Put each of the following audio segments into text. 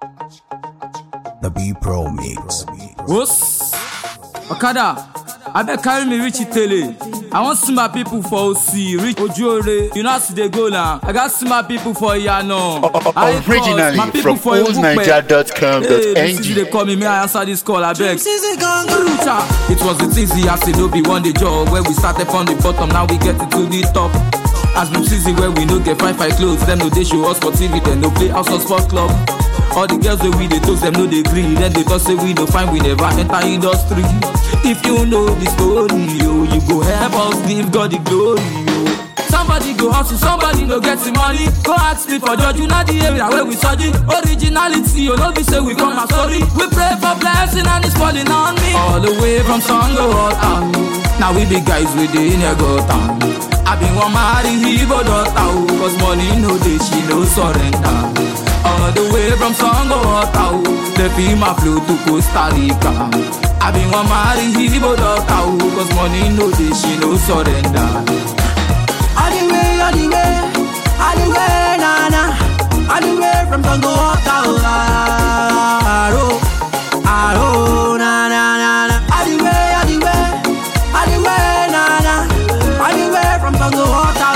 The B Pro Mix. Wos Okada abeg carry me reach Itele. I wan see my people for Osi reach Ojuore. You know as e dey go now. I gats see my people for Iyano. High Court, Originally my people from for Ebupe. oldniger.com.ng. Hey, this is dey call me, may I answer this call abeg? Bruta. It was a easy as e no be one day job where we started from the bottom now we get it to the top. As we season where we no get fine fine clothes, them no dey show us for TV, dem no play house or sport club. All the girls wey we dey toast them no dey gree, then they talk say we no fine, we never enter industry. If you know the story, yo, you go help us give God the glory, yo. Somebody go hustle, somebody no get the money. Go ask me for judge, you know the area where we study. Originality, you know, be say we come and story. We pray for blessing and it's falling on me. All the way from Sango Water. Now we be guys with the inner gutter. I been one marry Igbo daughter, oh, cause money no dey, she no surrender. All the way from Sango Water, oh, they feel my flow to Costa Rica. I been one marry Igbo daughter, oh, cause money no dey, she no surrender. All the way, all the way, all the way, na na. All the way from Congo Water, Aro, Aro, na na na na. All the way, all the way, all the way, na na. All the way from Congo Water,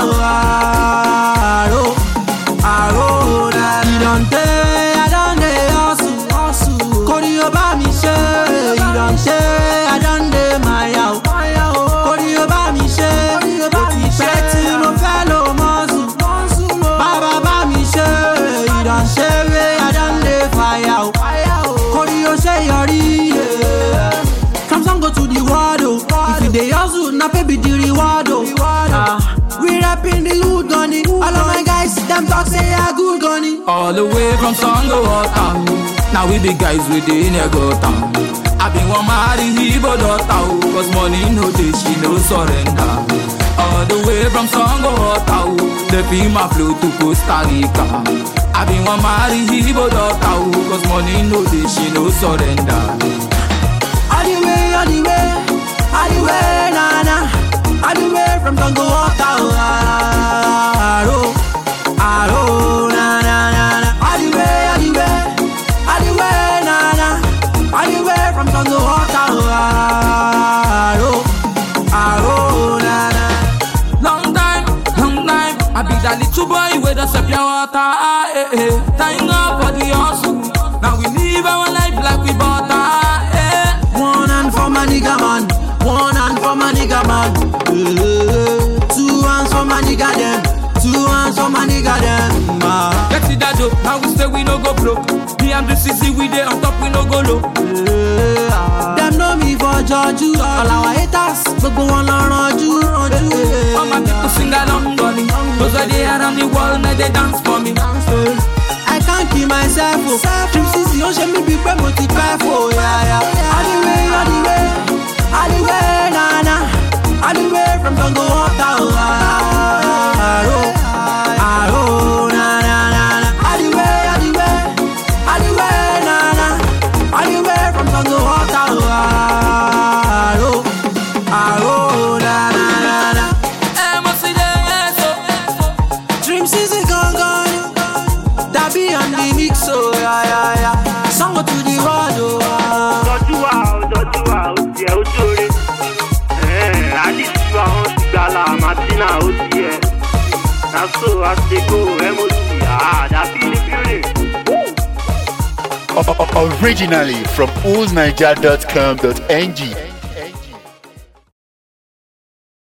Aro, Aro, na. You don't tell, I don't dey hustle, hustle. Kori o bá mi ṣe, you don't tell, I don't dey maya o. Kori o bá mi ṣe, ó ti pẹ́ tí mo fẹ́ lo mọ́sù. Bàbá bá mi ṣe, you don't ṣe wé, I don't dey fire o. Kori o ṣe yọrí. From Sango to the world o. If you dey hustle, na pay be the reward o. Ah, We rapping the hood gunny. All of my guys, them talk say I good gunny. All the way from Sango Water. Now we be guys with the inner gutter. I been one marry Igbo daughter, oh, cause money no dey, she no surrender. All the way from Sango Water, oh, they feel my flow to Costa Rica. I been one marry Igbo daughter, oh, cause money no dey, she no surrender. All the way, all the way, all the way, na na. All the way from Congo Water, Aro, Aro, na na na na. All the way, all the way, all the way, na na. All the way from Congo Water, Aro, Aro, na na. Long time, long time. I be that little boy with the sepia water. Ah, eh, eh. Thank God for the hustle. Now we live our life like we bought ah, eh. One hand for my nigga man, one hand for my nigga man. Eh, Two hands for my nigga them, two hands for my nigga them. Ah. Get it that dope. Now we say we no go broke. Me and the CC we dey on top, we no go low. Dem know me for jọjú. All our haters, gbogbo wọn lọ ranjú. All my people sing along for me. Those are they around the world, now they dance for me. I can't kill myself o. Dream sisi ó ṣe mí bíi pé mo ti pẹ́ fò yàyà. All the way, all the way, all the way, na na. All the way from Congo Water o. Aro, aro, na na na na. All the way, all the way, all the way, na na. All the way from Congo Water o. Aro, aro, na na na na. Eh, mo see the yes, oh. Dream City gangan Dabi on the mix oh yeah yeah yeah Sango to the world oh ah. tọ́jú wa ò tọ́jú wa ò tiẹ̀ ó jóore. alice wa wọn ti gbala martina ó tiẹ̀. naso asego mot àdàbí ní building. Originally from oldniger.com.ng.